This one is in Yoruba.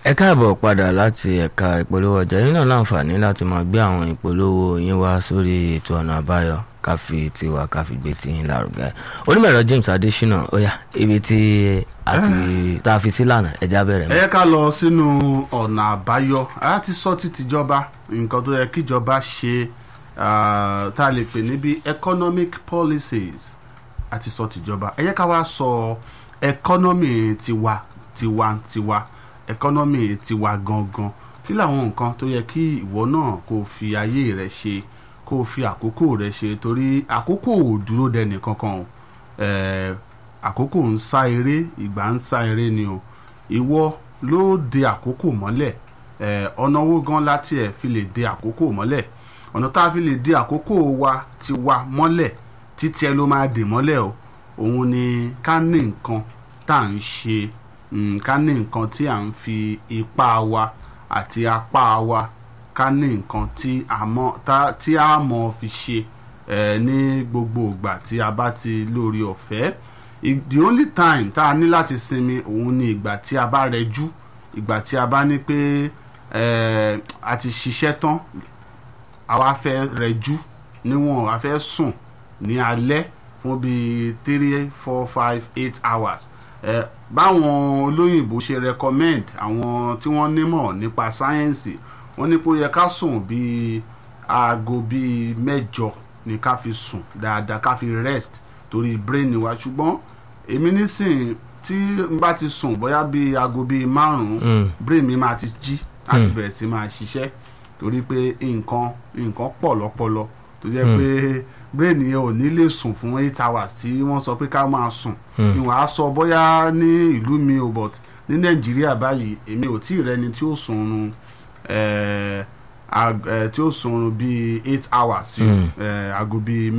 ẹ káàbọ̀ padà láti ẹ̀ka ìpolówó ọjà yín náà láǹfààní láti máa gbé àwọn ìpolówó yín wá sórí ètò ọ̀nà àbáyọ káfí tiwa káfí gbé tí yín lárugẹ onímọ̀ẹ̀rọ James Adésínà ó yá ibi tí a ti tá a fi sí lànà ẹja bẹ̀rẹ̀ ẹ mọ́. yẹ ká lọ sínú ọ̀nà àbáyọ a ti sọ ti tìjọba nǹkan tó yẹ kíjọba ṣe ah, tá a lè pè níbi economic policies a ti sọ tìjọba ẹ yẹ ká wá sọ economy tiwa tiwantiwa economy tiwa gangan kí làwọn nǹkan tó yẹ kí ìwọ náà kó o fi ayé rẹ ṣe kó o fi àkókò rẹ ṣe torí àkókò ò dúró dẹni kankan o Eh, àkókò ń sá eré ìgbà ń sá eré ni o ìwọ ló de àkókò mọ́lẹ̀ Eh, ọ̀nà owó gan láti ẹ̀ fi lè de àkókò mọ́lẹ̀ ọ̀nà tá a fi lè de àkókò wa ti wa mọ́lẹ̀ títí ẹ ló máa dè mọ́lẹ̀ o òun ni ká ní nǹkan tá à ń ṣe mm, ká ní nǹkan tí à ń fi ipá wa àti apá wa ká ní nǹkan tí a mọ̀ tá- tí a mọ̀ fi ṣe eh, ní gbogbo ìgbà tí a bá ti lórí ọ̀fẹ́ I- the only time tá a ní láti sinmi òun ni ìgbà tí a bá rẹjú ìgbà tí a bá ní pé eh, a ti ṣiṣẹ́ tán àwa fẹ́ rẹjú níwọ̀n a fẹ́ sùn ní alẹ́ fún bíi three four five eight hours eh, báwọn olóyìnbó ṣe recommend àwọn tí wọ́n nímọ̀ nípa sáyẹ́ǹsì wọ́n ní pé ó yẹ ká sùn bíi aago bíi mẹ́jọ ni ká fi sùn dáadáa ká fi rest torí brain wa ṣùgbọ́n èmi nísìn tí n bá ti sùn bóyá bíi aago bíi márùn-ún Mm. brain mi máa ti jí láti Mm. bẹ̀rẹ̀ sí máa ṣiṣẹ́ torí pé nǹkan nǹkan pọ̀ lọ́pọlọ tó jẹ́ Mm. pé brain yẹn ò ní lè sùn fún eight hours tí wọ́n sọ pé ká máa sùn Mm. ni wọ́n á sọ bóyá ní ìlú mi ò but ní nàìjíríà báyìí èmi ò tí ì rẹni tí ó sùn oorun eh, ag- eh, tí ó sùn oorun bíi eight hours sí Mm. eh, aago bíi